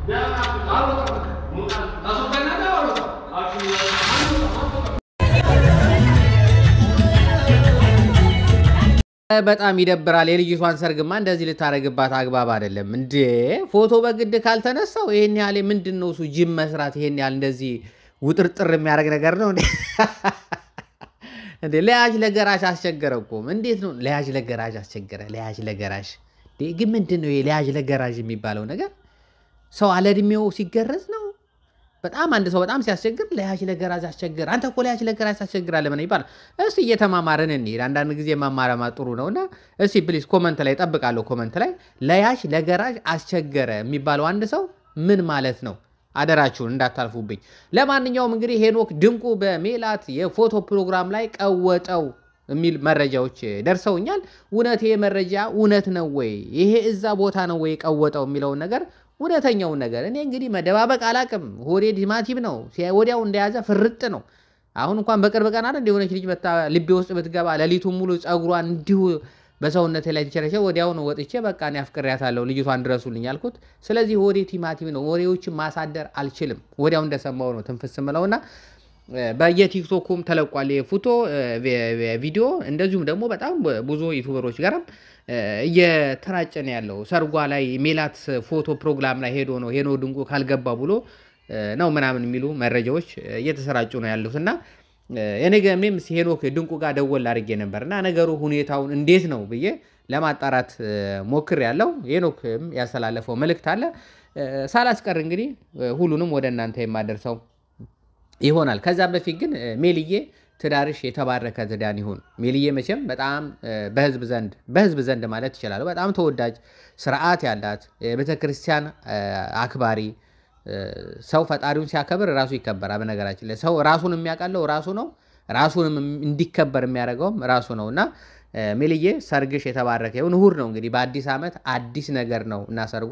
በጣም ይደብራል። የልጅቷን ሰርግማ እንደዚህ ልታደርግባት አግባብ አይደለም እንዴ! ፎቶ በግድ ካልተነሳው ይሄን ያህል ምንድን ነው እሱ ጅም መስራት ይሄን ያህል እንደዚህ ውጥርጥር የሚያደርግ ነገር ነው እንዴ? እንዴ ለያዥ ለገራሽ አስቸገረ እኮ እንዴት ነው ለያዥ ለገራሽ አስቸገረ? ለያዥ ለገራሽ ግን ምንድን ነው ለያዥ ለገራሽ የሚባለው ነገር? ሰው አለ እድሜው ሲገረዝ ነው በጣም አንድ ሰው በጣም ሲያስቸግር ለያዥ ለገራዥ አስቸግር፣ አንተ እኮ ለያዥ ለገራዥ ታስቸግራለህ ምን ይባላል? እስቲ እየተማማርን እንሂድ። አንዳንድ ጊዜ ማማረማ ጥሩ ነው እና እስቲ ፕሊስ ኮመንት ላይ ጠብቃለሁ። ኮመንት ላይ ለያዥ ለገራዥ አስቸገረ የሚባለው አንድ ሰው ምን ማለት ነው? አደራችሁን እንዳታልፉብኝ። ለማንኛውም እንግዲህ ሄኖክ ድንቁ በሜላት የፎቶ ፕሮግራም ላይ ቀወጠው የሚል መረጃዎች ደርሰውኛል። እውነት ይሄ መረጃ እውነት ነው ወይ? ይሄ እዛ ቦታ ነው ወይ ቀወጠው የሚለውን ነገር እውነተኛውን ነገር እኔ እንግዲህ መደባበቅ አላቅም። ሆዴ ቲማቲም ነው፣ ወዲያው እንደያዘ ፍርጥ ነው። አሁን እንኳን በቅርብ ቀን አይደል የሆነች ልጅ መታ ልቤ ውስጥ ብትገባ ሌሊቱን ሙሉ ፀጉሯን እንዲሁ በሰውነቴ ላይ ትቸረቸ ወዲያውን ወጥቼ በቃ እኔ አፍቅሬያታለሁ ልጅቷን ድረሱልኝ አልኩት። ስለዚህ ሆዴ ቲማቲም ነው፣ ወሬዎችን ማሳደር አልችልም። ወዲያው እንደሰማው ነው ትንፍስ ምለውና በየቲክቶኩም ተለቋል የፎቶ ቪዲዮ። እንደዚሁም ደግሞ በጣም ብዙ ዩቱበሮች ጋርም እየተራጨ ነው ያለው። ሰርጓ ላይ ሜላት ፎቶ ፕሮግራም ላይ ሄዶ ነው ሄኖ ድንቁ ካልገባ ብሎ ነው ምናምን የሚሉ መረጃዎች እየተሰራጩ ነው ያሉት እና የነገሜም ሄኖክ ድንቁ ጋር ደወል አድርጌ ነበር እና ነገሩ ሁኔታውን እንዴት ነው ብዬ ለማጣራት ሞክር ያለው ሄኖክም ያስተላለፈው መልእክት አለ። ሳላስቀር እንግዲህ ሁሉንም ወደ እናንተ የማደርሰው ይሆናል። ከዛ በፊት ግን ሜልዬ ትዳርሽ የተባረከ ትዳን ይሁን። ሜልዬ መቼም በጣም በህዝብ ዘንድ በህዝብ ዘንድ ማለት ይችላሉ በጣም ተወዳጅ ስርዓት ያላት ቤተክርስቲያን አክባሪ ሰው ፈጣሪውን ሲያከብር ራሱ ይከበራል። በነገራችን ላይ ሰው ራሱን የሚያውቃለው ራሱ ነው። ራሱንም እንዲከበር የሚያደርገውም ራሱ ነው እና ሜልዬ ሰርግሽ የተባረከ ይሁን። እሑድ ነው እንግዲህ በአዲስ ዓመት አዲስ ነገር ነው እና ሰርጓ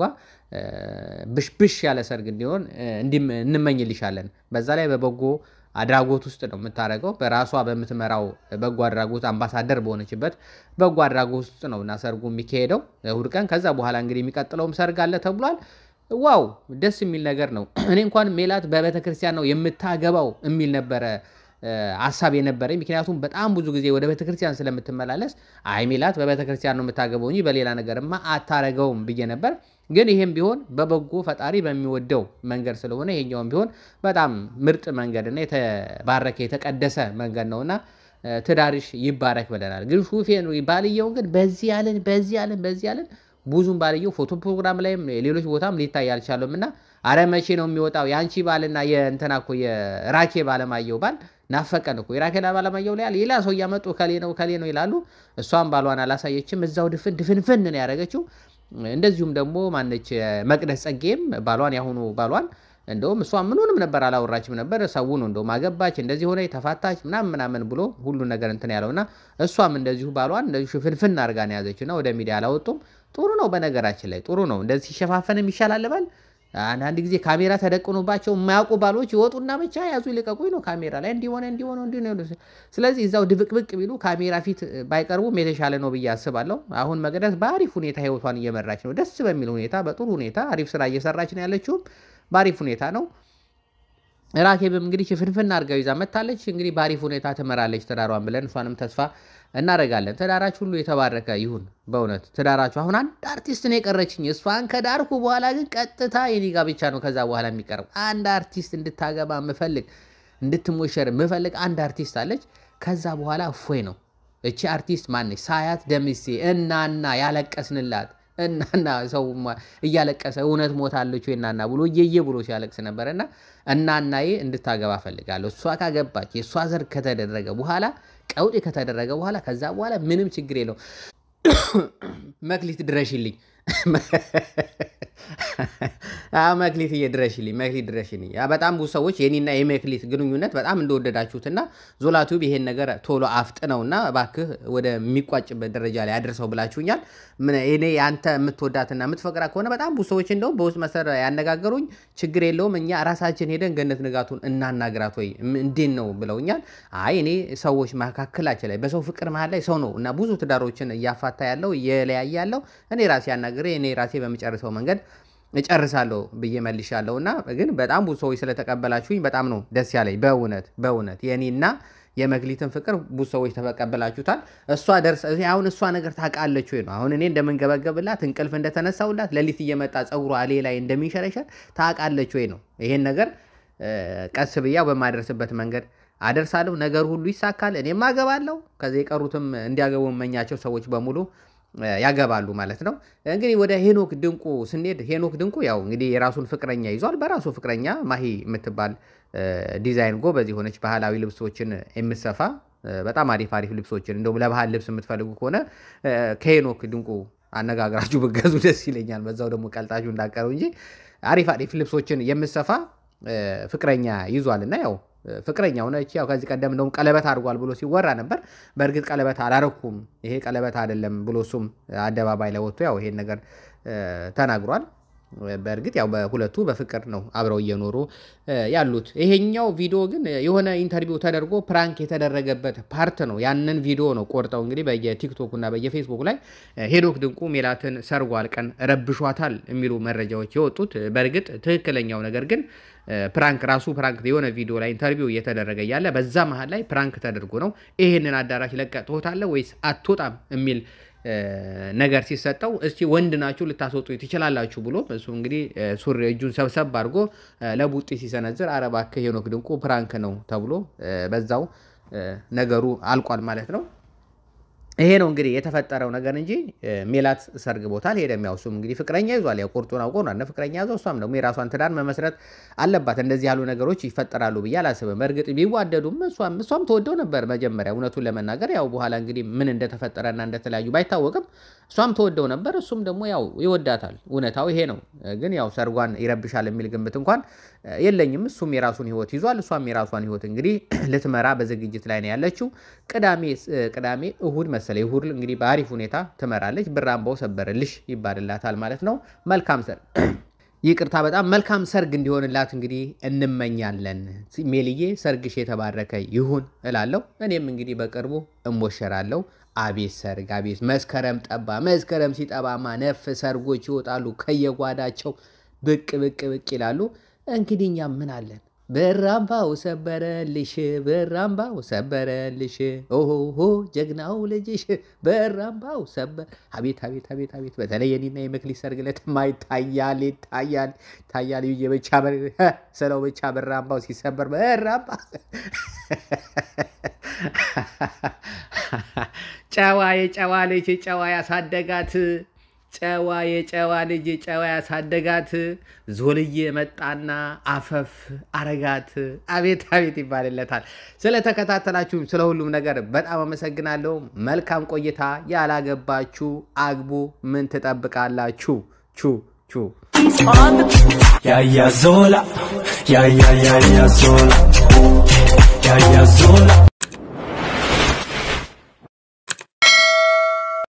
ብሽብሽ ያለ ሰርግ እንዲሆን እንመኝልሻለን። በዛ ላይ በበጎ አድራጎት ውስጥ ነው የምታደርገው። በራሷ በምትመራው በጎ አድራጎት አምባሳደር በሆነችበት በጎ አድራጎት ውስጥ ነው እና ሰርጉ የሚካሄደው እሑድ ቀን። ከዛ በኋላ እንግዲህ የሚቀጥለውም ሰርግ አለ ተብሏል። ዋው ደስ የሚል ነገር ነው። እኔ እንኳን ሜላት በቤተ ክርስቲያን ነው የምታገባው የሚል ነበረ ሀሳብ የነበረኝ። ምክንያቱም በጣም ብዙ ጊዜ ወደ ቤተክርስቲያን ስለምትመላለስ አይ ሜላት በቤተክርስቲያን ነው የምታገባው እንጂ በሌላ ነገርማ አታረገውም ብዬ ነበር። ግን ይሄም ቢሆን በበጎ ፈጣሪ በሚወደው መንገድ ስለሆነ ይሄኛውም ቢሆን በጣም ምርጥ መንገድና የተባረከ የተቀደሰ መንገድ ነውና ትዳርሽ ይባረክ ብለናል። ግን ሹፌ ባልየውን ግን በዚህ ያለን በዚህ ያለን በዚህ ያለን ብዙም ባልየው ፎቶ ፕሮግራም ላይም ሌሎች ቦታም ሊታይ አልቻለም እና አረ መቼ ነው የሚወጣው የአንቺ ባልና የእንትና እኮ የራኬ ባለማየሁ ባል ናፈቀን እኮ የራኬ ባለማየሁ ላይ ሌላ ሰው እያመጡ ከሌ ነው ከሌ ነው ይላሉ። እሷም ባሏን አላሳየችም። እዛው ድፍን ድፍንፍን ነው ያደረገችው። እንደዚሁም ደግሞ ማነች መቅደስ ጸጌም ባሏን ያሁኑ ባሏን እንደውም እሷ ምኑንም ነበር አላወራችም ነበር። ሰው ነው እንደውም አገባች እንደዚህ ሆነ ተፋታች ምናምን ምናምን ብሎ ሁሉ ነገር እንትን ያለውና እሷም እንደዚሁ ባሏን እንደዚሁ ሽፍንፍን አድርጋ ነው ያዘችና ወደ ሚዲያ አላወጡም። ጥሩ ነው በነገራችን ላይ ጥሩ ነው። እንደዚህ ሲሸፋፈንም ይሻላል ባል አንዳንድ ጊዜ ካሜራ ተደቅኖባቸው የማያውቁ ባሎች ይወጡና ብቻ ያዙ ይልቀቁኝ ነው ካሜራ ላይ እንዲሆነ እንዲሆነ እንዲሆነ። ስለዚህ እዛው ድብቅብቅ ቢሉ ካሜራ ፊት ባይቀርቡም የተሻለ ነው ብዬ አስባለሁ። አሁን መቅደስ በአሪፍ ሁኔታ ህይወቷን እየመራች ነው። ደስ በሚል ሁኔታ በጥሩ ሁኔታ አሪፍ ስራ እየሰራች ነው ያለችውም በአሪፍ ሁኔታ ነው። ራኬብም እንግዲህ ሽፍንፍን አድርጋው ይዛ መታለች። እንግዲህ በአሪፍ ሁኔታ ትመራለች ትዳሯን ብለን እሷንም ተስፋ እናደርጋለን። ትዳራችሁ ሁሉ የተባረከ ይሁን። በእውነት ትዳራችሁ አሁን አንድ አርቲስት ነው የቀረችኝ። እሷን ከዳርኩ በኋላ ግን ቀጥታ የኔ ጋብቻ ነው ከዛ በኋላ የሚቀርብ አንድ አርቲስት እንድታገባ ምፈልግ እንድትሞሸር ምፈልግ አንድ አርቲስት አለች። ከዛ በኋላ እፎይ ነው። እቺ አርቲስት ማነች? ሳያት ደምሴ እናና ያለቀስንላት እናና ሰው እያለቀሰ እውነት ሞታለች ወይ እናና ብሎ እየየ ብሎ ሲያለቅስ ነበረ እና እናናዬ እንድታገባ ፈልጋለሁ። እሷ ካገባች የእሷ ዘር ከተደረገ በኋላ ቀውጤ ከተደረገ በኋላ ከዛ በኋላ ምንም ችግር የለው። መክሊት ድረሽልኝ፣ መክሊት እየድረሽልኝ፣ መክሊት ድረሽልኝ። በጣም ብዙ ሰዎች የኔና የመክሊት ግንኙነት በጣም እንደወደዳችሁትና ዞላቱብ ይሄን ነገር ቶሎ አፍጥነውና እባክህ ወደሚቋጭበት ደረጃ ላይ አድርሰው ብላችሁኛል። እኔ አንተ የምትወዳትና የምትፈቅራ ከሆነ በጣም ብዙ ሰዎች እንደውም በውስጥ መሰረ ያነጋገሩኝ ችግር የለውም እኛ ራሳችን ሄደን ገነት ንጋቱን እናናግራት ወይ እንዴት ነው ብለውኛል። አይ እኔ ሰዎች መካከላችን ላይ በሰው ፍቅር መሀል ላይ ሰው ነው እና ብዙ ትዳሮችን እያፋታ ያለው እየለያየ ያለው እኔ ራሴ ያናግሬ እኔ ራሴ በሚጨርሰው መንገድ እጨርሳለሁ ብዬ መልሻለሁ። እና ግን በጣም ብዙ ሰዎች ስለተቀበላችሁኝ በጣም ነው ደስ ያለኝ። በእውነት በእውነት የኔና የመክሊትን ፍቅር ብዙ ሰዎች ተቀበላችሁታል። እሷ ደርስ አሁን እሷ ነገር ታውቃለች ወይ ነው አሁን እኔ እንደምንገበገብላት እንቅልፍ እንደተነሳውላት ሌሊት እየመጣ ፀጉሯ እሌ ላይ እንደሚንሸረሸር ታውቃለች ወይ ነው። ይሄን ነገር ቀስ ብያው በማደርስበት መንገድ አደርሳለሁ። ነገር ሁሉ ይሳካል። እኔም አገባለሁ። ከዚህ የቀሩትም እንዲያገቡ መኛቸው ሰዎች በሙሉ ያገባሉ ማለት ነው። እንግዲህ ወደ ሄኖክ ድንቁ ስንሄድ ሄኖክ ድንቁ ያው እንግዲህ የራሱን ፍቅረኛ ይዟል። በራሱ ፍቅረኛ ማሂ የምትባል ዲዛይን ጎበዝ የሆነች ባህላዊ ልብሶችን የምትሰፋ በጣም አሪፍ አሪፍ ልብሶችን እንደውም ለባህል ልብስ የምትፈልጉ ከሆነ ከሄኖክ ድንቁ አነጋግራችሁ ብገዙ ደስ ይለኛል። በዛው ደግሞ ቀልጣችሁ እንዳቀረው እንጂ አሪፍ አሪፍ ልብሶችን የምትሰፋ ፍቅረኛ ይዟል እና ያው ፍቅረኛ ሆነች። ያው ከዚህ ቀደም እንደውም ቀለበት አድርጓል ብሎ ሲወራ ነበር። በእርግጥ ቀለበት አላረኩም ይሄ ቀለበት አይደለም ብሎ እሱም አደባባይ ላይ ወጥቶ ያው ይሄን ነገር ተናግሯል። በእርግጥ ያው በሁለቱ በፍቅር ነው አብረው እየኖሩ ያሉት። ይሄኛው ቪዲዮ ግን የሆነ ኢንተርቪው ተደርጎ ፕራንክ የተደረገበት ፓርት ነው። ያንን ቪዲዮ ነው ቆርጠው እንግዲህ በየቲክቶክ እና በየፌስቡክ ላይ ሄኖክ ድንቁ ሜላትን ሰርጓል ቀን ረብሿታል የሚሉ መረጃዎች የወጡት። በእርግጥ ትክክለኛው ነገር ግን ፕራንክ ራሱ ፕራንክ የሆነ ቪዲዮ ላይ ኢንተርቪው እየተደረገ እያለ በዛ መሀል ላይ ፕራንክ ተደርጎ ነው ይሄንን አዳራሽ ለቀ ትወጣለህ ወይስ አትወጣም የሚል ነገር ሲሰጠው እስቲ ወንድ ናችሁ ልታስወጡ ትችላላችሁ ብሎ እሱ እንግዲህ ሱሪ እጁን ሰብሰብ አድርጎ ለቡጢ ሲሰነዝር ኧረ እባክህ ሄኖክ ድንቁ ፕራንክ ነው ተብሎ በዛው ነገሩ አልቋል ማለት ነው። ይሄ ነው እንግዲህ የተፈጠረው ነገር እንጂ ሜላት ሰርግ ቦታ አልሄደም። ያው እሱም እንግዲህ ፍቅረኛ ይዟል። ያው ቁርጡን አውቆ ነው ፍቅረኛ ያዘው። እሷም ደግሞ የራሷን ትዳር መመስረት አለባት። እንደዚህ ያሉ ነገሮች ይፈጠራሉ ብዬ አላስብም። በእርግጥ ቢዋደዱም እሷም ተወደው ነበር መጀመሪያ፣ እውነቱን ለመናገር ያው በኋላ እንግዲህ ምን እንደተፈጠረና እንደተለያዩ ባይታወቅም እሷም ተወደው ነበር። እሱም ደግሞ ያው ይወዳታል። እውነታው ይሄ ነው። ግን ያው ሰርጓን ይረብሻል የሚል ግምት እንኳን የለኝም። እሱም የራሱን ሕይወት ይዟል። እሷም የራሷን ሕይወት እንግዲህ ልትመራ በዝግጅት ላይ ነው ያለችው። ቅዳሜ ቅዳሜ እሁድ መሰለ እሁድ እንግዲህ በአሪፍ ሁኔታ ትመራለች። ብር አምባው ሰበረልሽ ይባልላታል ማለት ነው። መልካም ሰርግ ይቅርታ፣ በጣም መልካም ሰርግ እንዲሆንላት እንግዲህ እንመኛለን። ሜልዬ ሰርግሽ የተባረከ ይሁን እላለሁ። እኔም እንግዲህ በቅርቡ እሞሸራለሁ። አቤት ሰርግ አቤት! መስከረም ጠባ። መስከረም ሲጠባማ ነፍ ሰርጎች ይወጣሉ ከየጓዳቸው ብቅ ብቅ ብቅ ይላሉ። እንግዲህ እኛም ምን አለን? በራምባው ሰበረልሽ፣ በራምባው ሰበረልሽ፣ ኦሆ ጀግናው ልጅሽ በራምባው ሰበር። አቤት አቤት አቤት አቤት! በተለይ የኔና የመክሊት ሰርግ ዕለትማ ይታያል ይታያል ይታያል ብዬ ብቻ ስለው ብቻ በራምባው ሲሰበር በራምባ ጨዋ የጨዋ ልጅ ጨዋ ያሳደጋት ጨዋ የጨዋ ልጅ ጨዋ ያሳደጋት ዞልዬ መጣና አፈፍ አረጋት። አቤት አቤት ይባልለታል። ስለተከታተላችሁም ስለ ሁሉም ነገር በጣም አመሰግናለሁ። መልካም ቆይታ። ያላገባችሁ አግቡ። ምን ትጠብቃላችሁ? ቹ ቹ ያያዞላ ያያያያዞላ ያያዞላ